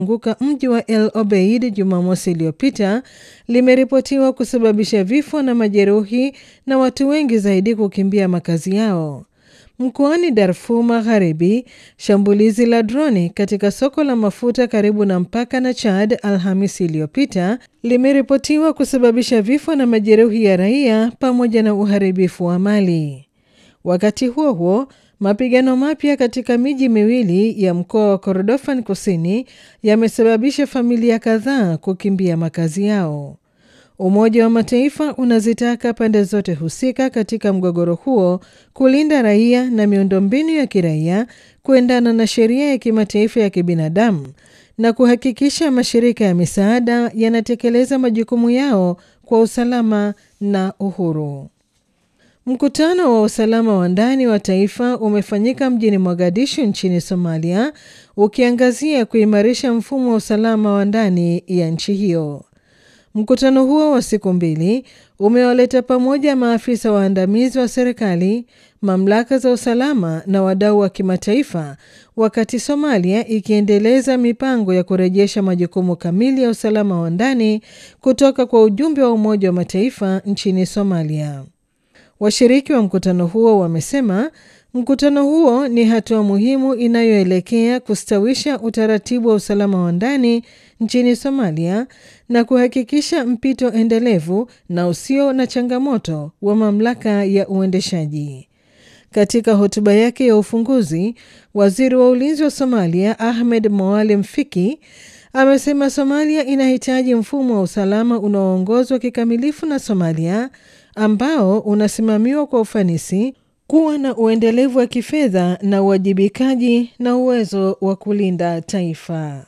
anguka mji wa El Obeid Jumamosi iliyopita limeripotiwa kusababisha vifo na majeruhi na watu wengi zaidi kukimbia makazi yao. Mkoani Darfur Magharibi, shambulizi la droni katika soko la mafuta karibu na mpaka na Chad Alhamisi iliyopita limeripotiwa kusababisha vifo na majeruhi ya raia pamoja na uharibifu wa mali. Wakati huo huo, mapigano mapya katika miji miwili ya mkoa wa Kordofan Kusini yamesababisha familia kadhaa kukimbia makazi yao. Umoja wa Mataifa unazitaka pande zote husika katika mgogoro huo kulinda raia na miundombinu ya kiraia kuendana na sheria ya kimataifa ya kibinadamu na kuhakikisha mashirika ya misaada yanatekeleza majukumu yao kwa usalama na uhuru. Mkutano wa usalama wa ndani wa taifa umefanyika mjini Mogadishu nchini Somalia ukiangazia kuimarisha mfumo wa usalama wa ndani ya nchi hiyo. Mkutano huo wa siku mbili umewaleta pamoja maafisa waandamizi wa serikali, mamlaka za usalama na wadau wa kimataifa, wakati Somalia ikiendeleza mipango ya kurejesha majukumu kamili ya usalama wa ndani kutoka kwa ujumbe wa Umoja wa Mataifa nchini Somalia. Washiriki wa mkutano huo wamesema mkutano huo ni hatua muhimu inayoelekea kustawisha utaratibu wa usalama wa ndani nchini Somalia na kuhakikisha mpito endelevu na usio na changamoto wa mamlaka ya uendeshaji. Katika hotuba yake ya ufunguzi, waziri wa ulinzi wa Somalia Ahmed Moalem Fiki amesema Somalia inahitaji mfumo wa usalama unaoongozwa kikamilifu na Somalia ambao unasimamiwa kwa ufanisi, kuwa na uendelevu wa kifedha na uwajibikaji na uwezo wa kulinda taifa.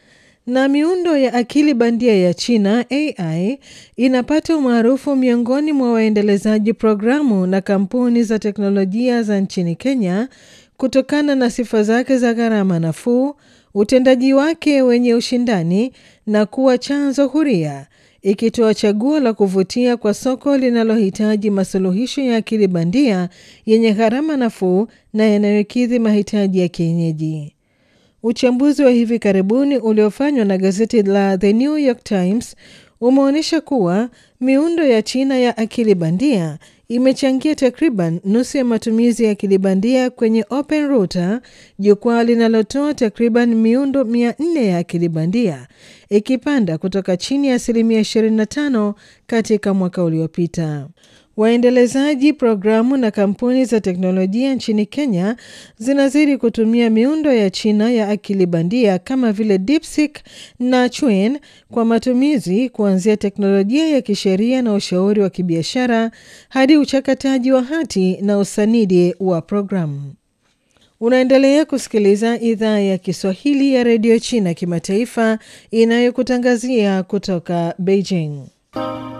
Na miundo ya akili bandia ya China AI inapata umaarufu miongoni mwa waendelezaji programu na kampuni za teknolojia za nchini Kenya kutokana na sifa zake za gharama nafuu, utendaji wake wenye ushindani na kuwa chanzo huria ikitoa chaguo la kuvutia kwa soko linalohitaji masuluhisho ya akili bandia yenye gharama nafuu na yanayokidhi mahitaji ya kienyeji. Uchambuzi wa hivi karibuni uliofanywa na gazeti la The New York Times umeonyesha kuwa miundo ya China ya akili bandia imechangia takriban nusu ya matumizi ya akili bandia kwenye Open Router, jukwaa linalotoa takriban miundo 400 ya akili bandia, ikipanda kutoka chini ya asilimia 25 katika mwaka uliopita. Waendelezaji programu na kampuni za teknolojia nchini Kenya zinazidi kutumia miundo ya China ya akili bandia kama vile DeepSeek na Chuan kwa matumizi kuanzia teknolojia ya kisheria na ushauri wa kibiashara hadi uchakataji wa hati na usanidi wa programu. Unaendelea kusikiliza idhaa ya Kiswahili ya redio China kimataifa inayokutangazia kutoka Beijing.